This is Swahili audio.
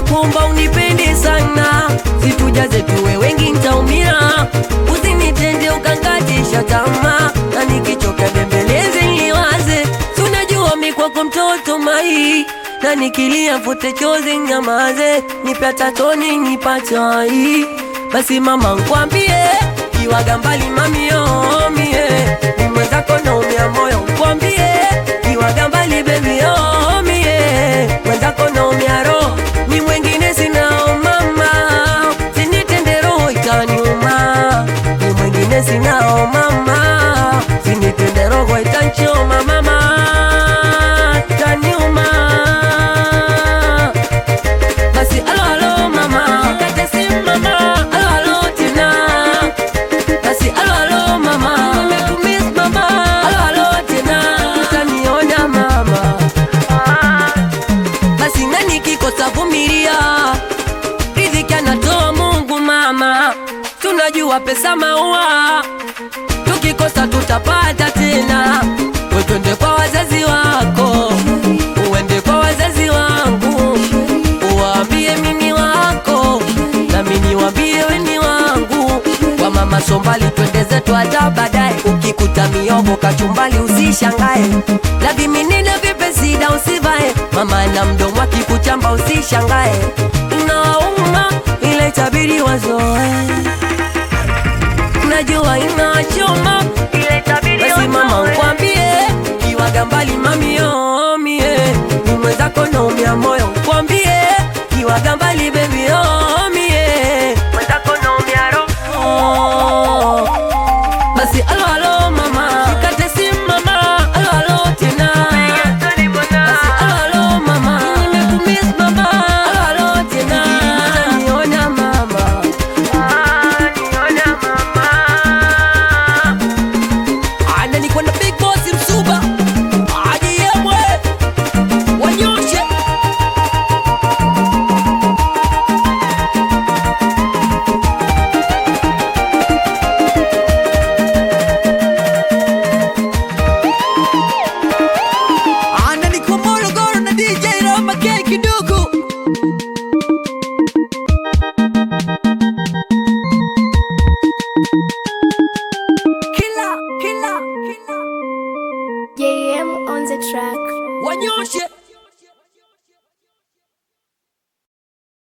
nakuomba unipende sana, situjaze tuwe wengi ntaumia, usinitende ukangatisha tamaa, na nikichoka bembeleze niwaze, tunajua mi kwako mtoto mai na nikilia fute chozi nyamaze, nipe hata toni nipachai. Basi mama nkwambie, iwaga mbali mamio mie, ni mwenzako naumia moyo nkwambie, iwaga mbali baby oh mie, mwenzako naumia roho, ni mwengine sinao mama, sinitende roho itaniuma, ni mwengine sinao mama, sinitende roho itanchoma mama, itaniuma basi alo alo mama kate simu mama alo alo tena basi alo alo mama nimekumiss mama alo alo tena utaniona mama basi nani kikosa vumilia riziki anatoa Mungu mama tunajua pesa maua tukikosa tutapata tena we twende kwa wazazi wako uende kwa wazazi wangu uwaambie mimi wako na mimi niwaambie weni wangu kwa mama sombali twende zetu hata baadaye ukikuta miogo kachumbali usishangae la viminina vipesida usivae mama na mdomo akikuchamba usishangae inauma ile itabidi wazoe najua inachoma basi mama nkwambie kiwaga mbali mamio mie ni mwenzako naumia moyo nkwambie kiwaga mbali bebi oh, mie mwenzako naumia roho basi alo